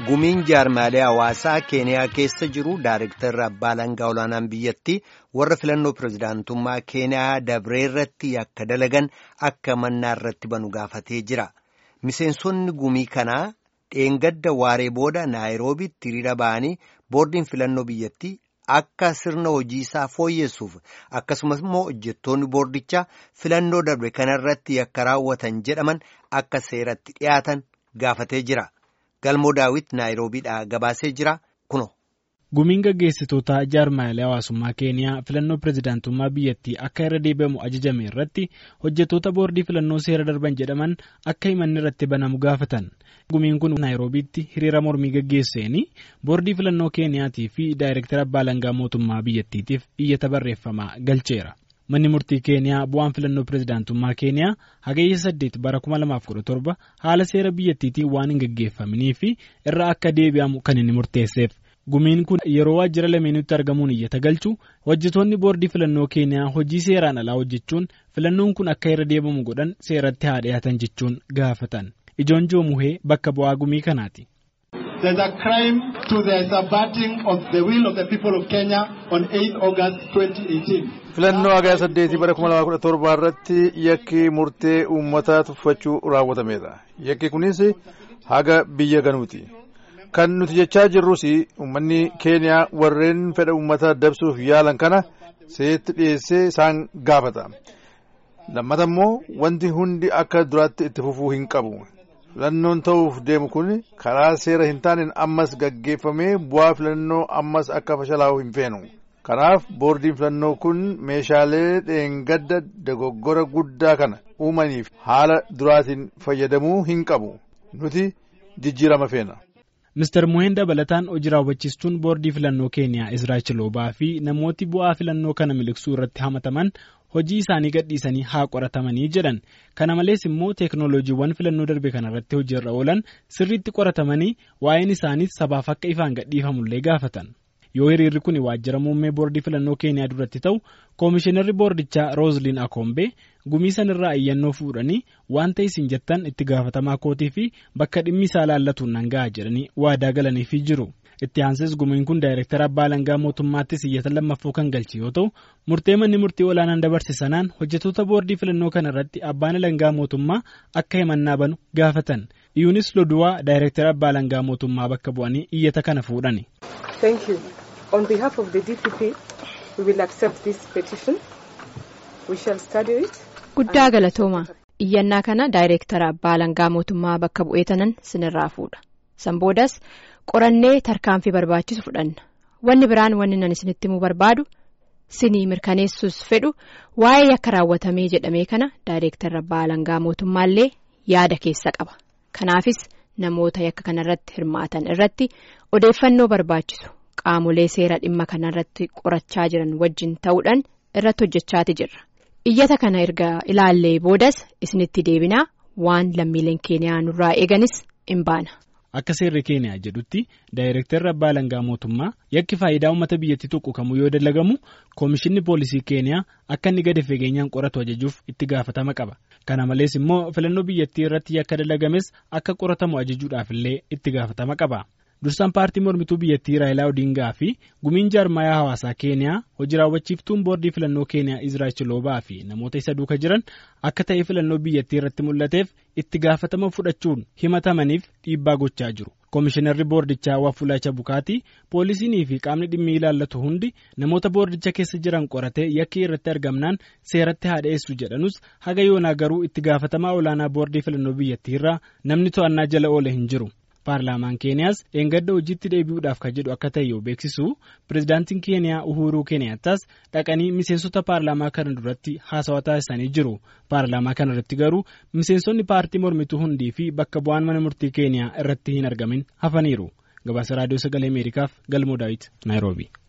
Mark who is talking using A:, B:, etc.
A: gumiin jaarmaalee hawaasaa keeniyaa keessa jiru daareektarri abbaa langaa olaanaan biyyattii warra filannoo pirezidaantummaa keeniyaa dabree irratti akka dalagan akka mannaa irratti banu gaafatee jira miseensonni gumii kanaa dheengadda waaree booda naayiroobitti hiriira ba'anii boordiin filannoo biyyattii akka sirna hojii isaa fooyyessuuf akkasumas immoo hojjettoonni boordichaa filannoo darbe kanarratti akka raawwatan jedhaman akka seeratti dhiyaatan gaafatee jira. galmoo daawit naayiroobiidhaa gabaasee jira kuno.
B: gumiin gaggeessitoota jaarmaalee hawaasummaa keeniyaa filannoo pirezidaantummaa biyyattii akka irra deebi'amu ajajame irratti hojjettoota boordii filannoo seera darban jedhaman akka himanni irratti banamu gaafatan gumiin kun naayiroobiitti hiriira mormii gaggeesseeni boordii filannoo keeniyaatii fi daayireektara abbaa langaa mootummaa biyyattiitiif iyyata barreeffamaa galcheera. manni murtii keeniyaa bu'aan filannoo pirezidaantummaa keeniyaa hagayya saddeet bara 2017 haala seera biyyattiitiin waan hin gaggeeffaminii fi irra akka deebi'amu kan inni murteesseef gumiin kun yeroo waajjira lameenutti argamuun iyyata galchu hojjetoonni boordii filannoo keeniyaa hojii seeraan alaa hojjechuun filannoon kun akka irra deebi'amu godhan seeratti haa dhiyaatan jechuun gaafatan ijoon joomuhee bakka bu'aa gumii kanaati.
C: There's a crime to the subverting of the will of the people of Kenya on 8 August 2018.
D: filannoo hagaya saddeetii bara kuma lamaa kudha torbaa irratti yakki murtee uummataa tuffachuu raawwatameedha yakki kunis haga biyya ganuuti kan nuti jechaa jirrus uummanni keeniyaa warreen fedha uummataa dabsuuf yaalan kana seetti dhiyeessee isaan gaafata lammata immoo wanti hundi akka duraatti itti fufuu hin qabu filannoon ta'uuf deemu kun karaa seera hin taaneen ammas gaggeeffamee bu'aa filannoo ammas akka fashalaa'u hin feenu. kanaaf boordiin filannoo kun meeshaalee dheengadda dogoggora guddaa kana uumaniif haala duraatiin fayyadamuu hin qabu nuti jijjiirama feena.
B: Mr. Muheen dabalataan hojii raawwachiistuun boordii filannoo keeniyaa Israa'el Chiloobaa fi namooti bu'aa filannoo kana miliqsuu irratti hamataman hojii isaanii gadhiisanii haa qoratamanii jedhan kana malees immoo teeknooloojiiwwan filannoo darbe kanarratti hojiirra oolan sirriitti qoratamanii waa'een isaaniis sabaaf akka ifaan gadhiifamullee gaafatan. yoo hiriirri kun waajjira muummee boordii filannoo keeniyaa duratti ta'u koomishinarri boordichaa roozliin akoombe gumii sanirraa iyyannoo fuudhanii wanta isin jettan itti gaafatamaa kootii fi bakka dhimmi isaa laallatuun nan ga'a jedhanii waadaa galaniifii jiru itti aansees gumiin kun daayireektara abbaa langaa mootummaattis iyyata lammaffoo kan galche yoo ta'u murtee manni murtii olaanaan dabarse sanaan hojjetoota boordii filannoo kana irratti abbaan langaa mootummaa akka himannaa banu gaafatan iyuunis loduwaa daayireektara abbaa langaa mootummaa bakka bu'anii iyyata kana fuudhani.
E: On behalf of the DPP, we will accept this petition. We shall study it.
F: Guddaa galatooma. Iyyannaa kana daayireektara abbaa langaa mootummaa bakka bu'ee tanan sinirraa fuudha. San boodas qorannee tarkaanfii barbaachisu fudhanna. Wanni biraan wanni nan isinitti himuu barbaadu sinii mirkaneessuus fedhu waa'ee yakka raawwatamee jedhamee kana daayireektara abbaa langaa mootummaallee yaada keessa qaba. Kanaafis namoota yakka kanarratti hirmaatan irratti odeeffannoo barbaachisu. Qaamolee seera dhimma kanarratti qorachaa jiran wajjin ta'uudhaan irratti hojjechaati jirra. Iyyata kana erga ilaallee boodas isinitti deebinaa waan lammiileen keeniyaa nurraa eeganis hin baana.
B: Akka seerri keeniyaa jedhutti daayireektarri abbaa langaa mootummaa yakki faayidaa uummata biyyattii tuqu kamuu yoo dalagamu koomishinni poolisii keeniyaa akka inni gadi fageenyaan qoratu ajajuuf itti gaafatama qaba. Kana malees immoo filannoo biyyattii irratti yakka dalagames akka qoratamu ajajuudhaafillee itti gaafatama qaba. dursaan paartii mormituu biyyattii raayilaa odingaa fi gumiin jaarmayaa hawaasaa keeniyaa hojii raawwachiiftuun boordii filannoo keeniyaa israa'el chiloobaa fi namoota isa duuka jiran akka ta'e filannoo biyyattii irratti mul'ateef itti gaafatama fudhachuun himatamaniif dhiibbaa gochaa jiru koomishinarri boordichaa waafulaacha bukaatii poolisiinii fi qaamni dhimmi ilaallatu hundi namoota boordicha keessa jiran qoratee yakkii irratti argamnaan seeratti haa dhiyeessu jedhanus haga yoonaa garuu itti gaafatamaa olaanaa boordii filannoo biyyattii irraa namni to'annaa jala oole hin jiru. paarlaamaan keeniyaas dheengadda hojiitti deebi'uudhaaf kan jedhu akka ta'e yoo beeksisu pirezidaantiin keeniyaa uhuruu keeniyaataas dhaqanii miseensota paarlaamaa kana duratti haasawaa taasisanii jiru paarlaamaa kana irratti garuu miseensonni paartii mormituu hundii fi bakka bu'aan mana murtii keeniyaa irratti hin argamin hafaniiru gabaasa raadiyoo sagalee ameerikaaf galmoo daawit naayiroobi.